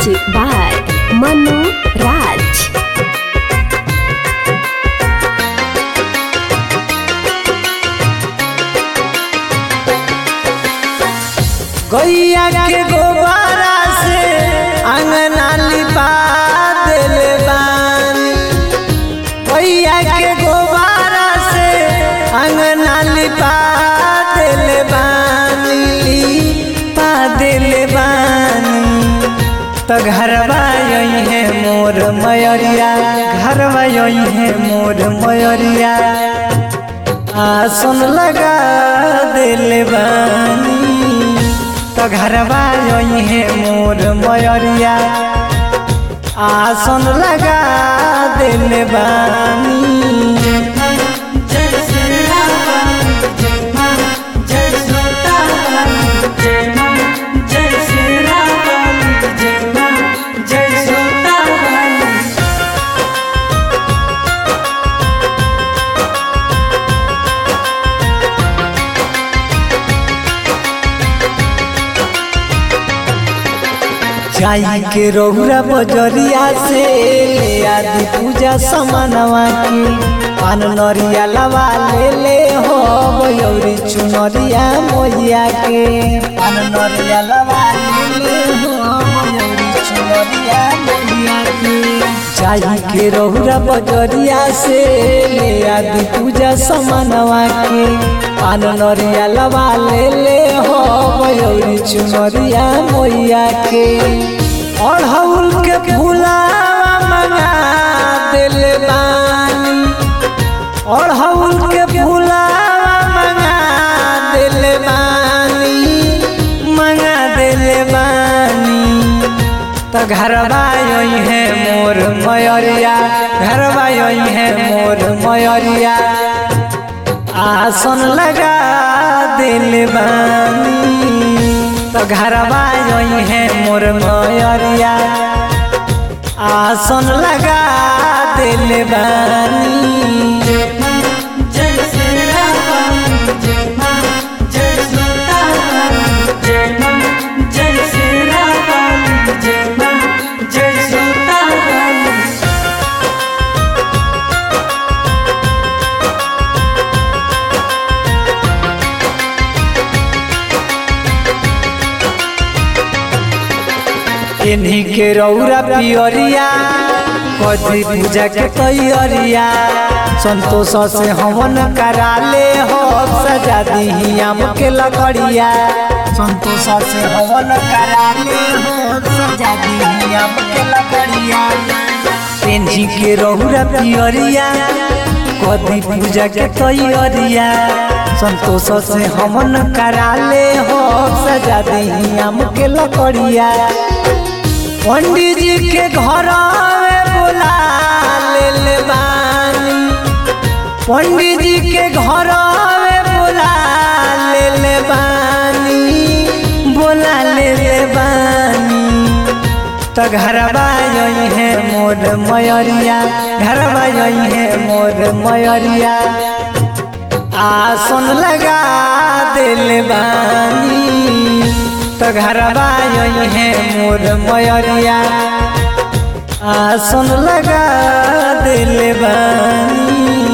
Music by Manu Raj. गैया के गोबारा से अंगना लिपा देले बानी गैया के गोबारा से अंगना लिपा देले बानी लिपा देले बानी तो घरवा यही है मोर मयरिया घरवा यही है मोर मयरिया आसन लगा देले बानी तो घरवा यही है मोर मयरिया आसन लगा देले बानी जाई के रौरा बजरिया से ले आदि पूजा समानवा के पान नरिया लवा ले ले हो बयौरी चुनरिया मोहिया के पान नरिया लवा ले ले हो बयौरी चुनरिया मोहिया के जाई के रौरा बजरिया से ले आदि पूजा समानवा के पान नरिया लवा ले ले हो बयौरी चुनरिया मोहिया के अढ़ौल के फूलावा मंगा दिल बानी अढ़ौल के फूलावा मंगा दिल बानी मंगा दिल बानी तो घरवा यही है मोर मयरिया घरवा यही है मोर मयरिया आसन लगा दिल बानी तो घरवा यही है मोर मयरिया आसन लगा दिल बानी इन्हीं के रौरा पियरिया कदी पूजा के तैयारिया संतोष से हवन करा ले हो सजा दी आम के लकड़िया संतोष से हवन करा ले हो सजा दी आम के लकड़िया इन्हीं के रौरा पियरिया कदी पूजा के तैयारिया संतोष से हमन करा ले हो सजा दी आम के लकड़िया पंडित जी के घर में बुला ले ले बानी पंडित जी के घर में बुला ले ले बानी बुला ले ले बानी तो घरवा यही है मोर मयरिया घरवा यही है मोर मयरिया आसन लगा दिल बानी तो घरवा यही है मोर मयरिया आसन लगा दिल बानी